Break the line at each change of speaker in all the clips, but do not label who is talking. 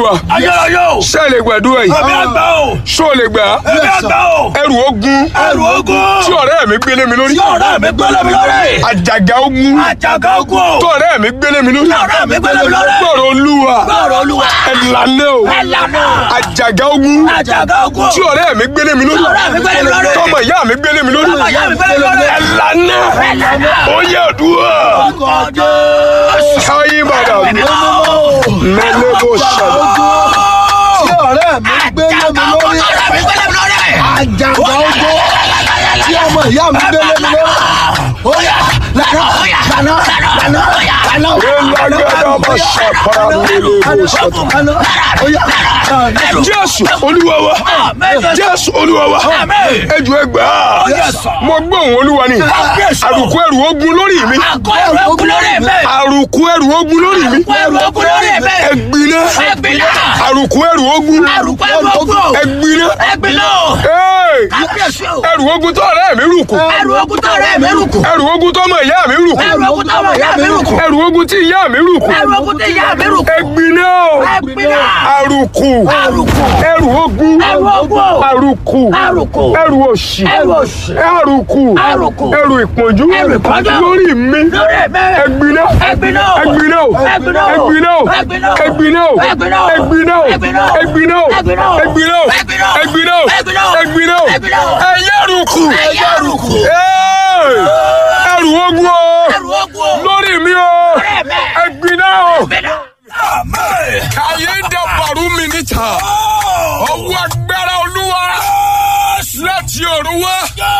olúwa
ayérayé o.
ṣé ẹ lè gbàdúrà yìí
Èmi àgbà o.
ṣó o lè gbà á
Èmi àgbà o.
ẹrù ogun
Ẹrù ogun.
tí ọ̀rẹ́ mi gbélé mi lórí
Tí ọ̀rẹ́ mi gbélé mi lórí.
àjàgà ogun
Àjàgà ogun o.
tí ọ̀rẹ́ mi gbélé mi lórí
Tí ọ̀rẹ́ mi gbélé mi lórí.
gbọ́rọ̀ olúwa
Gbọ́rọ̀ olúwa.
ẹ̀lànà o
Ẹlànà.
àjàgà ogun
Àjàgà ogun o.
tí ọ̀rẹ́ mi gbélé mi lórí
Tí ọ̀rẹ́ mi gbélé mi lórí.
tọmọ ìyá mi gbélé mi lórí
Tọmọ ìyá mi gbélé mi lórí.
ẹ̀lànà
Ẹlànà.
ó yẹ àdúrà
Orúkọ Jésù.
káyé bàdà mẹ́lẹ́ bó ṣàlọ́
tí ọ̀rẹ́ mi gbé lé mi lórí
Ọ̀rẹ́ mi gbélé mi lórí.
àjàgbá ogbó tí ọmọ ìyá mi gbé lé mi lórí. ó yá lànà lànà lànà lànà.
Elagbada ma ṣàpàrà mẹ́lẹ́ bó ṣàtọ̀.
lànà ó yá lànà.
Jésù olúwa wa Jésù olúwa wa ẹjọ ẹgbà mo gbọ́ òun olúwa ni àrùkù ẹrù ogun lórí mi
Àgọ́ ẹrù ogun lórí mi.
àrùkù ẹrù ogun lórí mi
Àgọ́ ẹrù ogun lórí mi.
ẹgbiná
Ẹgbiná.
àrùkù ẹrù ogun
Àrùkù ẹrù ogun o.
ẹgbiná
Ẹgbiná o.
Hey!
Kábíyèsí o.
ẹrù ogun tó ọ̀rẹ́ mi rù kù
Ẹrù ogun tó ọ̀rẹ́ mi rù kù.
ẹrù ogun tó ọmọ ìyá mi rù kù
Ẹrù ogun tó ọmọ ìyá mi rù kù.
ẹrù ogun tí ìyá mi rù kù
Ẹrù ogun tó ìyá mi rù kù.
ẹgbiná o
Ẹgbiná.
àrùkù
Àrùkù.
ẹrù ogun
Ẹrù ogun o.
àrùkù
Àrùkù.
ẹrù òṣì
Ẹrù òṣì.
àrùkù
Àrùkù.
ẹrù ìpọ́njú
Ẹrù ìpọ́njú.
lórí mi
Lórí mi.
ẹgbiná
Ẹgbiná o.
ẹgbiná o
Ẹgbiná o.
ẹgbiná o
Ẹgbiná o.
ẹgbiná o
Ẹgbiná o.
ẹgbiná o
Ẹgbiná o.
ẹgbiná o
Ẹgbiná o.
ẹgbiná o
Ẹgbiná o.
ẹgbiná o
Ẹgbiná o.
ẹgbiná o
Ẹgbiná o.
ẹyẹ àrùkù
Ẹyẹ àrùkù.
Hey! ẹrù ogun o
Ẹrù ogun o.
lórí mi o
Lórí mi.
ẹgbiná o
Ẹgbiná.
kàyé dàbàrú mi níta ọwọ́ agbára olúwa láti ọ̀run wá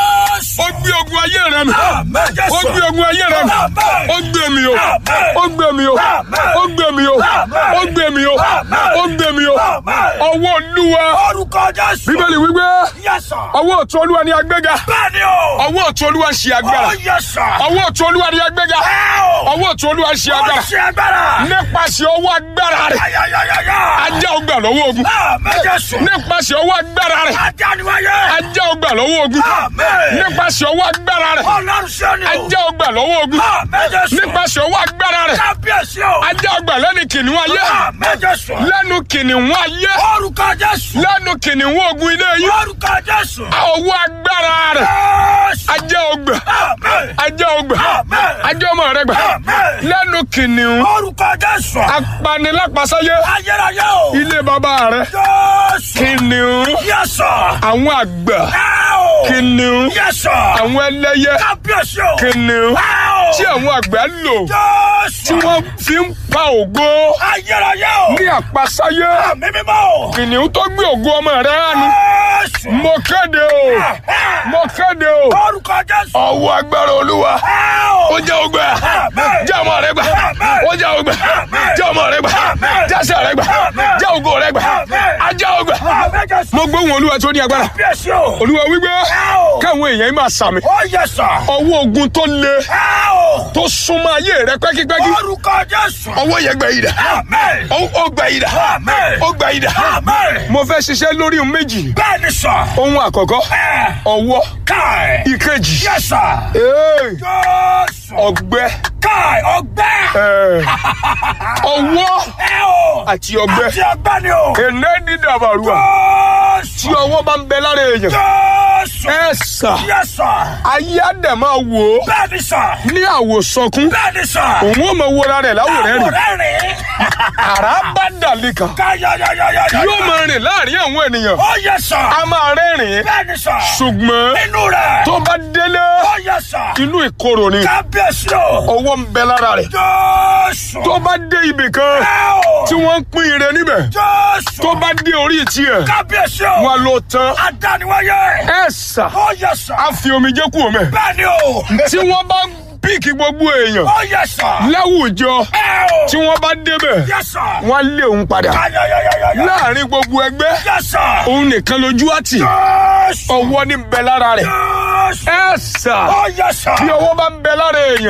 ó gbé ogun ayé rẹ mi ó gbé ogun ayé rẹ mi ó gbé mi o ó gbé mi o ó gbé mi o ó gbé mi o ó gbé mi o ọwọ́ olúwa
Orúkọ Jésù.
bíbélì wípé
Yẹ́sà.
ọwọ́ ọ̀tún olúwa ni agbéga
Bẹ́ẹ̀ni o.
ọwọ́ ọ̀tún olúwa ń ṣe agbára
Ó yẹ́sà.
ọwọ́ ọ̀tún olúwa ni agbéga
Ẹ o.
ọwọ́ ọ̀tún olúwa ń ṣe
Ó
agbára
ṣe agbára.
nípasẹ̀ ọwọ́ agbára rẹ̀
Ayayayaya.
ajá ọgbà lọ́wọ́ ogun
Àmín Jésù.
nípasẹ̀ ọwọ́ agbára rẹ̀
Ajá ni wáyé.
ajá ọgbà lọ́wọ́ ogun
Àmín.
nípasẹ̀ ọwọ́ agbára rẹ̀
Ọlọ́run ṣe ni o.
ajá ọgbà lọ́wọ́ ogun
Àmín Jésù.
nípasẹ̀ ọwọ́ agbára rẹ̀
Kábíyèsí o.
ajá ọgbà lẹ́nu kìnìún ayé
Àmín Jésù.
lẹ́nu kìnìún ayé
Orúkọ Jésù.
lẹ́nu kìnìún ogun ilé yìí
Orúkọ Jésù.
ọwọ́ agbára rẹ̀
Jésù.
ajá ọgbà
Àmín.
ajá ọgbà
Àmín.
ajá ọmọ rẹ̀ gbà
Àmín.
lẹ́nu kìnìún
Orúkọ Jésù.
apanilápasáyé
Ayérayé o.
ilé bàbá rẹ̀
Jésù.
kìnìún
Yẹ́sà.
àwọn àgbà
Ẹ o.
kìnìún
Yẹ́sà.
àwọn ẹlẹ́yẹ
Kábíyèsí o.
kìnìún
Ẹ o.
tí àwọn àgbà lò
Jésù.
tí wọ́n fi ń pa ògo
Ayérayé o.
ní àpasáyé
Àmì mímọ́ o.
kìnìún tó gbé ògo ọmọ rẹ̀ hánu
Jésù.
mo kéde o mo kéde o
Orúkọ Jésù.
ọwọ́ agbára olúwa
Ẹ o.
ó jẹ́ ògbà
Àmín.
jẹ́ ọmọ rẹ̀ gbà ó jẹ́ ògbà jẹ́ ọmọ rẹ̀ gbà jẹ́sẹ̀ rẹ̀ gbà jẹ́ ògo rẹ̀ gbà ajá ògbà
Àmín Jésù.
mo gbóhùn olúwa tó ní agbára
Kábíyèsí o.
olúwa wípé
Ẹ o.
káwọn èèyàn yìí máa sàmì
Ó yẹ́sà.
ọwọ́ ogun tó le
Ẹ o.
tó súnmọ́ ayé rẹ pẹ́kípẹ́kí
Orúkọ Jésù.
ọwọ́ yẹn gbẹ yìí dà
Àmín.
ó ó gbẹ yìí dà
Àmín.
ó gbẹ yìí dà
Àmín.
mo fẹ́ ṣiṣẹ́ lórí ohun méjì
Bẹ́ẹ̀ni sọ.
ohun àkọ́kọ́
Ẹ.
ọwọ́
Káì.
ìkejì
Yẹ́sà.
ee,
Jésù.
ọgbẹ́
Káì ọgbẹ́.
ee, ọwọ́
Ẹ o.
àti ọgbẹ́
Àti ọgbẹ́ ni o.
èné ní dàbàrúwà tí
Jésù.
ọwọ́ bá ń bẹ lára èèyàn
Jésù.
ẹ sà
Yẹ́sà.
ayé àdẹ̀ máa wò ó
Bẹ́ẹ̀ni sọ.
ní àwòsọkún
Bẹ́ẹ̀ni sọ.
òun ò mọ wọra rẹ̀ láwòrán rẹ̀
Àwòrán rẹ̀.
àrá bá dàlí kan
Káyọ̀yọ̀yọ̀yọ̀.
yóò máa rìn láàrin àwọn ènìyàn
Ó yẹ sọ.
a máa rẹ́rìn-ín
Bẹ́ẹ̀ni sọ.
ṣùgbọ́n
Inú rẹ̀.
tó bá délé
Ó yẹ sọ.
inú ìkorò ni
Kábíyèsí o.
ọwọ́ ń bẹ lára rẹ̀
Jésù.
tó bá dé ibì kan
Ẹ o.
tí wọ́n ń pín ire níbẹ̀
Jésù.
tó bá dé orí tiẹ̀
Kábíyèsí o.
wọn ló tán
Adániwáyé.
ẹ sà
Ó yẹ sọ.
á fi omijé kú omi
Bẹ́ẹ̀ni o.
tí wọ́n bá píìkì gbogbo èèyàn
Ó yẹ sọ.
láwùjọ
Ẹ o.
tí wọ́n bá débẹ̀
Yẹ sọ.
wọ́n lé òun padà
Káyọ̀yọ̀yọ̀yọ̀.
láàrin gbogbo ẹgbẹ́
Yẹ sọ.
òun nìkan lójú àtì
Jésù.
ọwọ́ ní bẹ lára rẹ̀
Jésù.
ẹ sà
Ó yẹ sọ.
bí ọwọ́ bá ń bẹ lára èèyàn